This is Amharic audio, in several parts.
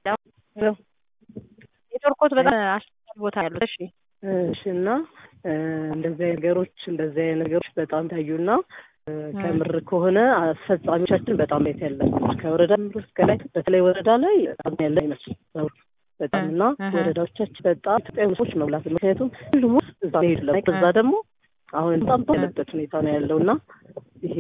ኔትወርኮት በጣም አስቸጋሪ ቦታ ያሉት። እሺ እሺ እና እንደዚህ አይነት ነገሮች እንደዚህ አይነት ነገሮች በጣም ታዩና ከምር ከሆነ አስፈጻሚዎቻችን በጣም ቤት ያለባቸው ከወረዳ እስከ ላይ በተለይ ወረዳ ላይ በጣም ያለ አይመስል በጣም እና ወረዳዎቻችን በጣም ኢትዮጵያዊ ሰዎች መብላት ምክንያቱም ሁሉም ውስጥ እዛ ሄድ ለ እዛ ደግሞ አሁን በጣም ያለበት ሁኔታ ነው ያለው እና ይሄ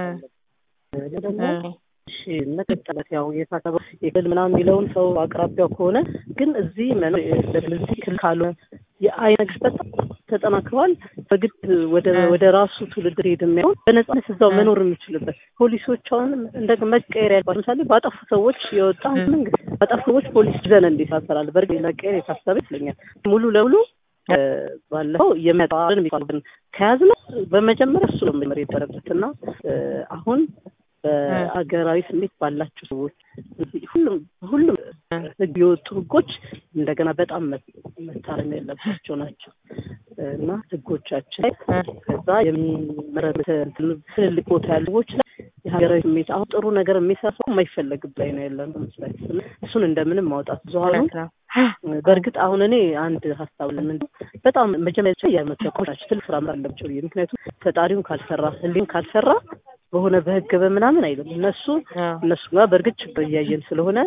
ደግሞ እሺ መቀጠለት ያው የታሰበው የክልል ምናምን የሚለውን ሰው አቅራቢያው ከሆነ ግን እዚህ መኖር እዚህ ክልል ካልሆነ የአይነ ግስበት ተጠናክሯል። በግድ ወደ ወደ ራሱ ትውልድ ሄድ የሚያሆን በነጻነት እዛው መኖር የሚችልበት ፖሊሶች አሁን እንደ መቀየር ያልባቸው ምሳሌ ባጠፉ ሰዎች የወጣ መንግስት ባጠፉ ሰዎች ፖሊስ ዘን እንዴት ያሰራል? በእርግጥ መቀየር የታሰበ ይመስለኛል ሙሉ ለሙሉ ባለፈው የመጣርን የሚባሉትን ከያዝነው በመጀመሪያ እሱ ነው መጀመር የነበረበት እና አሁን በሀገራዊ ስሜት ባላቸው ሰዎች ሁሉም ሁሉም ህግ የወጡ ህጎች እንደገና በጣም መታረም ያለባቸው ናቸው እና ህጎቻችን ላይ ከዛ የሚመረጥ ትልልቅ ቦታ ያሉ ህጎች ላይ የሀገራዊ ስሜት አሁን ጥሩ ነገር የሚሰራ ሰው የማይፈለግብ ላይ ነው ያለ ነው መስላችሁ እሱን እንደምንም ማውጣት ብዙሀኑ በእርግጥ አሁን እኔ አንድ ሀሳብ ለምን በጣም መጀመሪያ የመተኮች ናቸው ትልቅ ስራ አለባቸው ምክንያቱም ፈጣሪውን ካልሰራ ህሊን ካልሰራ በሆነ በህግ በምናምን አይልም። እነሱ እነሱ ጋር በእርግጥ ችግር እያየን ስለሆነ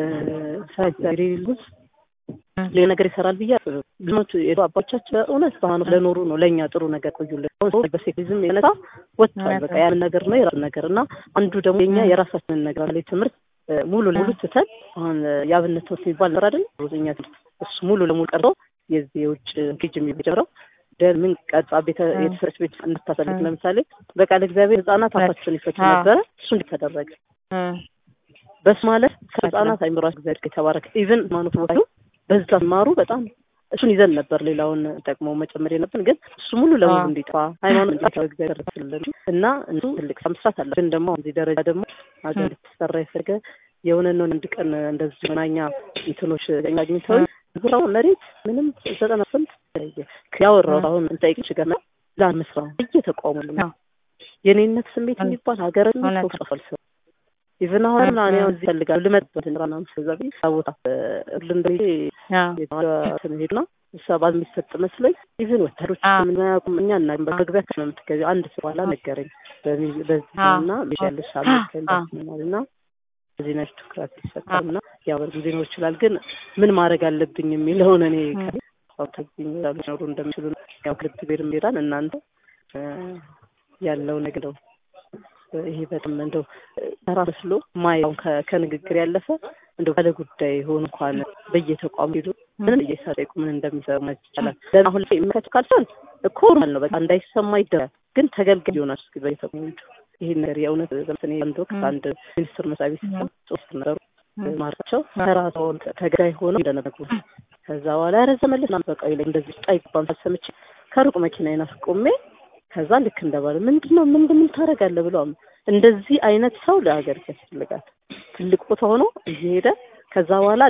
ሳይዛሬ ልጅ ሌላ ነገር ይሰራል ብዬ ልሞት የዱ አባቶቻችን በእውነት በሃይማኖት ለኖሩ ነው ለእኛ ጥሩ ነገር ቆዩልን። አሁን በሴክሪዝም የነሳ ወጥቷል። በቃ ያንን ነገር ነው የራሱ ነገር እና አንዱ ደግሞ የኛ የራሳችንን ነገር ላይ ትምህርት ሙሉ ለሙሉ ትተን አሁን የአብነት ትምህርት የሚባል ነገር አይደል ሮዘኛ እሱ ሙሉ ለሙሉ ቀርቶ የዚህ የውጭ ኬጅ የሚጀምረው ምን ቀጣ ቤተ የተሰረች ቤት እንድታሰልፍ ለምሳሌ በቃል እግዚአብሔር ህጻናት አፋቸውን ይፈቱ ነበረ። እሱ እንዲተደረገ በሱ ማለት ከህጻናት አይምሯቸው እግዚአብሔር የተባረከ ኢቭን ሃይማኖት ቦታ በዛ ማሩ በጣም እሱን ይዘን ነበር ሌላውን ጠቅመው መጨመር የለብን ግን እሱ ሙሉ ለሙሉ እንዲጠፋ ሃይማኖት እንዲጠፋ እግዚአብሔር ስለን እና እሱ ትልቅ ስራ መስራት አለ። ግን ደግሞ እዚህ ደረጃ ደግሞ ሀገር ልትሰራ የፈለገ የሆነ ነው አንድ ቀን እንደዚህ መናኛ እንትኖች አግኝተው ዙራው መሬት ምንም ዘጠና ስንት ያወራው አሁን እንጠይቅሽ ገና ላን መስራ እየተቋሙ ነው የኔነት ስሜት የሚባል ሀገር ሰው ጠፋል ሰው ኢቨን አሁን ምናምን ያው እዚህ ፈልጋለሁ ልመጥበት እንራና ስለዛቢ ቦታ እርልንደ ሄድና ሰባ የሚሰጥ መስሎኝ ኢቨን ወታደሮች ምን ያውቁም እኛ እና በመግቢያ ነው የምትገቢው አንድ ሰው ኋላ ነገረኝ በዚህና ያለሽ አመልከል እና እዚህ ነች ትኩረት ይሰጣል እና ያው በርግጥ ሊኖር ይችላል ግን ምን ማድረግ አለብኝ የሚለውን እኔ ታግኝ ኖሩ እንደሚችሉ ያው ክልብ ቤር ሄዳል እናንተ ያለው ነገር ነው ይሄ በጣም እንደው ተራ መስሎ ማየው ከንግግር ያለፈ እንደው ባለ ጉዳይ ሆኖ እንኳን በየተቋሙ ሄዱ ምን እየሰረቁ ምን እንደሚሰሩ ማለት ይቻላል። አሁን ላይ የሚከቱ ካልቻል እኮ ኖርማል ነው በቃ እንዳይሰማ ይደረጋል። ግን ተገልጋይ ይሆናል እስኪ በየተቋሙ ሄዱ ይሄ ነገር የእውነት ዘምትን አንድ ወቅት አንድ ሚኒስትር መስሪያ ቤት ሶስት ነገሩ ማርቸው ተራሰውን ተገዳይ ሆነው እንደነበሩ ከዛ በኋላ ኧረ ዘመለስ ናም በቃ ይለኝ እንደዚህ ጣይባን ሳልሰምቼ ከሩቅ መኪናዬን አስቆሜ ከዛ ልክ እንደባለ ምንድን ነው ምን ምን ታደርጋለህ ብሎ እንደዚህ አይነት ሰው ለሀገር ያስፈልጋል። ትልቅ ቦታ ሆኖ እየሄደ ከዛ በኋላ